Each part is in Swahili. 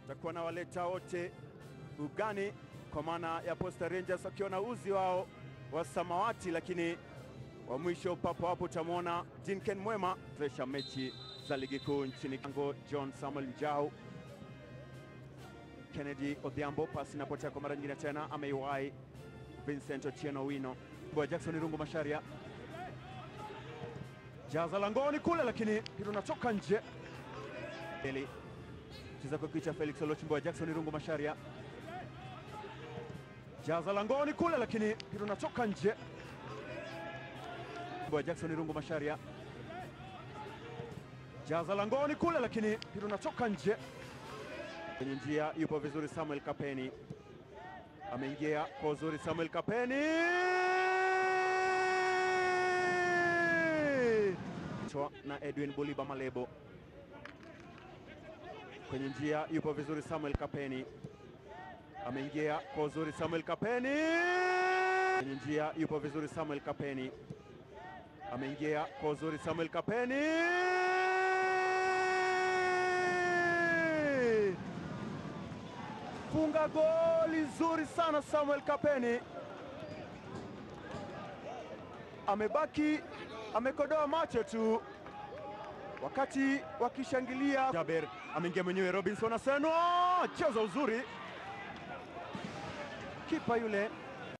takuwa na waleta wote ugani kwa maana ya Posta Rangers wakiwa na uzi wao wa samawati, lakini wa mwisho papo hapo utamwona Dinken Mwema tuesha mechi za ligi kuu nchini Kongo. John Samuel Njau, Kennedy Odhiambo, pasi inapotea kwa mara nyingine tena, ameiwahi Vincent Ochieno Wino Bwa Jackson Rungu Masharia jaza langoni kule, lakini mpira unatoka nje. Eli cheza kwa kicha Felix Olochimbo Jackson Rungu Masharia jaza langoni kule, lakini mpira unatoka nje. Bwa Jackson Rungu Masharia jaza langoni kule, lakini mpira unatoka nje. Kwenye njia yupo vizuri Samuel Kapeni, ameingia kwa uzuri Samuel Kapeni Chwa na Edwin Buliba Malebo kwenye njia yupo vizuri Samuel Kapeni, ameingia kwa uzuri Samuel Kapeni kwenye njia yupo vizuri Samuel Kapeni, ameingia kwa uzuri Samuel Kapeni funga goli zuri sana Samuel Kapeni, amebaki amekodoa macho tu wakati wakishangilia. Jaber ameingia mwenyewe, Robinson Aseno cheza uzuri, kipa yule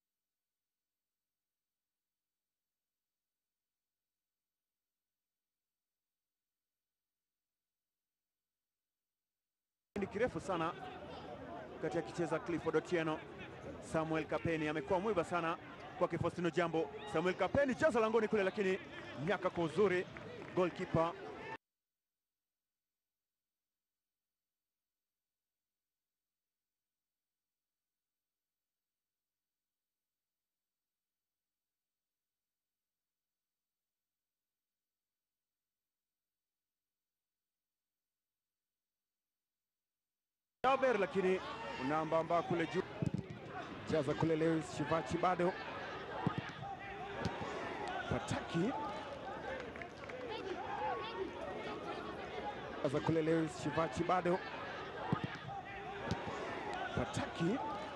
ni kirefu sana wakati akicheza Clifford Otieno. Samuel Kapeni amekuwa mwiba sana kwake Faustino Jambo. Samuel Kapeni cheza langoni kule, lakini miaka kwa uzuri goalkeeper Jaber, lakini unaambamba kule juu, jaza kule Lewis Shivachi bado Pataki jaza kule Lewis Shivachi bado Pataki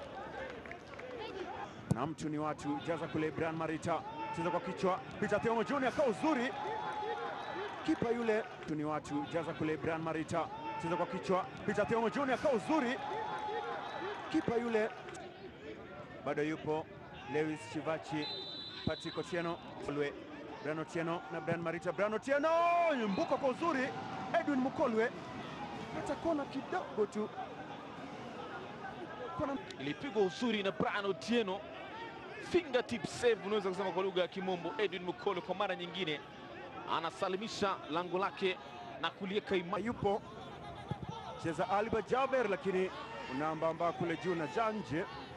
na mtu ni watu, jaza kule Brian Marita, cheza kwa kichwa, Peter Thiongo Junior kwa uzuri, kipa yule, mtu ni watu, jaza kule Brian Marita cheza kwa kichwa Peter Thiongo Junior kwa uzuri, kipa yule bado yupo Lewis Shivachi, Patrick Otieno Kolwe, Brian Otieno na Brian Marita. Brian Otieno mbuka kwa uzuri, Edwin Mukolwe hata kona kidogo tu, kona ilipigwa uzuri na Brian Otieno, fingertip save unaweza kusema kwa lugha ya Kimombo. Edwin Mukolo kwa mara nyingine anasalimisha lango lake na kuliweka imara. yupo cheza Alba Jaber, lakini unaambamba kule juu na janje